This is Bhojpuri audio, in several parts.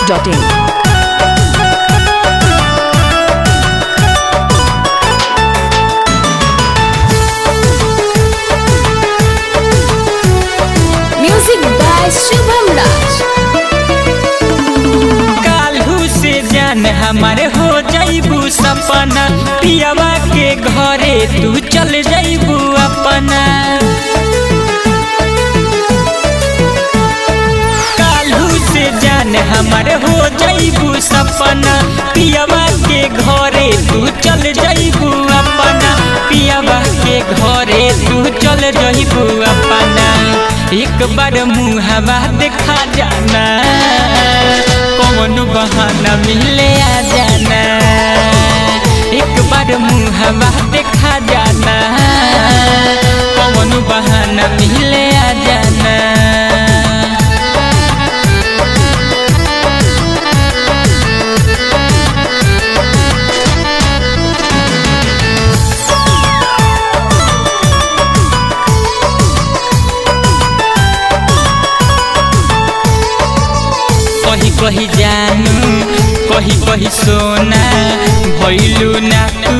masti.in. Music by Shubham Raj. काल्हू से जान हमारे हो जाइबू सपना पियावा के घरे तू चल जाइबू अपना काल्हू से जान हमारे हो जाइबू सपना पियावा के घरे तू चल जाइबू अपना पियावा के घरे तू चल जाइबू अपना एक बार मुहवा देखा जाना कौन बहाना मिले आ जाना एक बार मुहवा देखा जाना कौन बहाना मिले आ जाना कही कही जानू कही कही सोना भैलू ना तू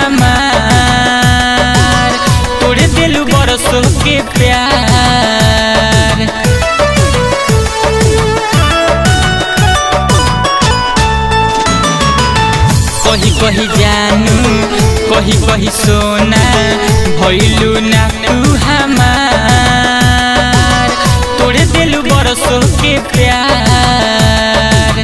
हमार तोड़े दिलू बरसों के प्यार कही कही जानू कही कही सोना भैलू ना तू हमार तोड़े दिलू बरसों के प्यार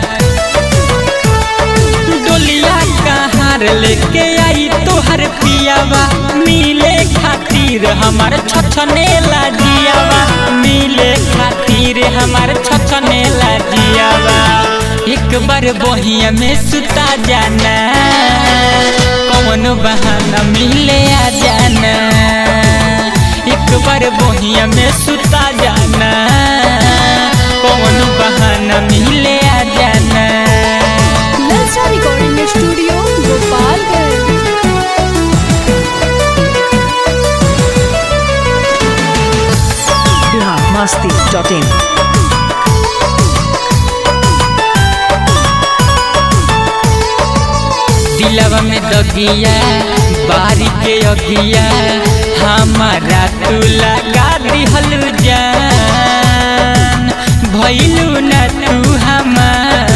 डोलिया कहार लेके आई तोहर पियावा मिले खातिर हमार छछने लाजियावा मिले खातिर हमार छछने लाजियावा एक बार बहिया में सुता जाना कौन बहाना मिले आ जाना एक बार बहिया में सुता जाना कौन बहाना मिले आ जाना Lalsa Recording Studio, Gopalganj. Bihar masti.in. दिलवा में दगिया बारी के अगिया हमारा तू लगा दिहल जान भैलू ना तू हमार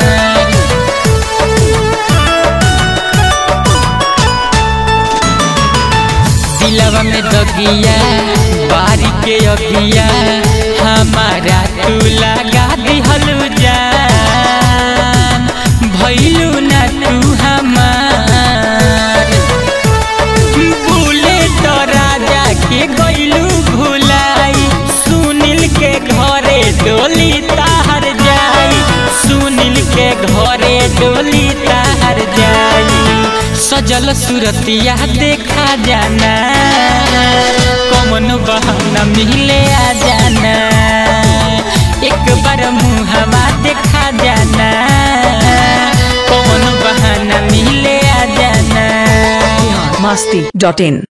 दिलवा में दगिया बारी के अगिया हमारा तू लगा दिहल जान भैलू ना तू हमार भूले तो राजा के गैलू भुलाई सुनील के घरे डोली ताहर जाई सुनील के घरे डोली ताहर जाई सजल सूरतिया देखा जाना कौन बहाना मिले आ जाना एक बार मुहवा देखा जाना कौन बहाना मिले आ जाना Bihar masti.in.